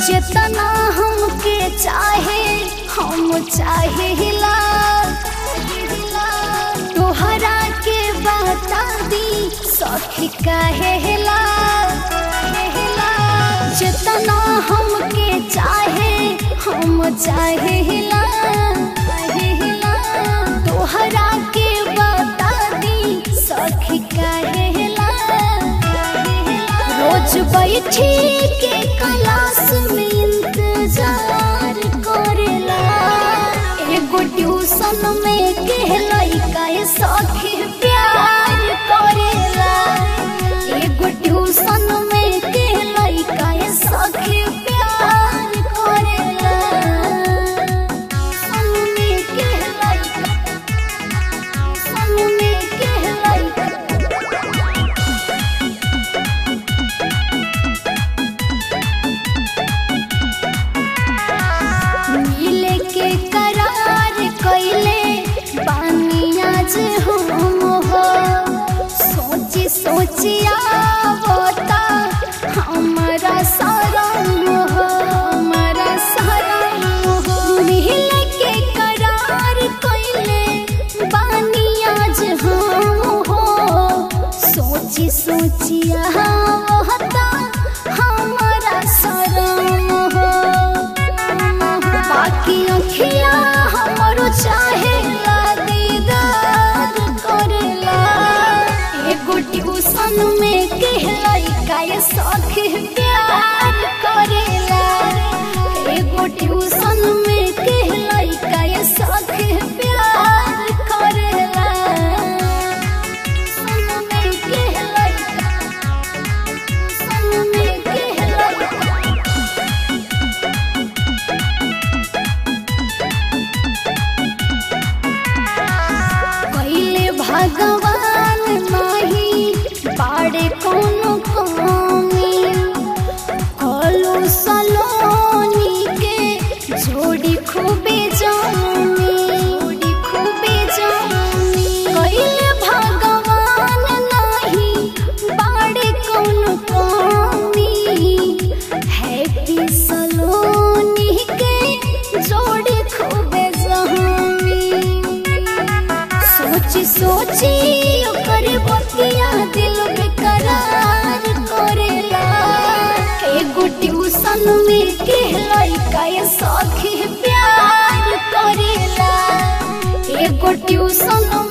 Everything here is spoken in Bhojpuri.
जितना हमके चाहे हम चाहिला तोहरा के बता दी सखी कहेला जितना हमके चाहे हम चाहिला तोहरा के बता दी सखी कहेला रोज बैठी के क्लास में इंतजार करेला एगो ट्यूशन में के लइका सखी प्यार करेला एगो ट्यूशन में के लइका सखी प्यार करेला सन में के लइका सन में के लइका मिले के करार कैले बानी आज हम हो सोची सोची आवता हमारा शरण हो हमारा शरण हो मिले के करार कैले बानी आज हम हो सोची सोची आवता हमारा शरण हो बाकी अखिया हमरो चाहे दीदार करेला एगो ट्यूशन में कहलाई काय सखी प्यार करेला एगो ट्यूशन में कहलाई काय सखी प्यार करेला सन में कहलाई सन में कहलाई पहले भगवान नहीं बाड़े कोनो कमी कलो सलोनी के जोड़ी खूबे जानी जोड़ी खूबे जानी पहले भगवान नहीं बाड़े कोनो कमी हैप्पी सलोनी के जोड़ी खूबे जानी सोची सोची ओकर बतिया दिल बेकरार करेला एगो ट्यूशन में के लइका ये सखी प्यार करेला एगो ट्यूशन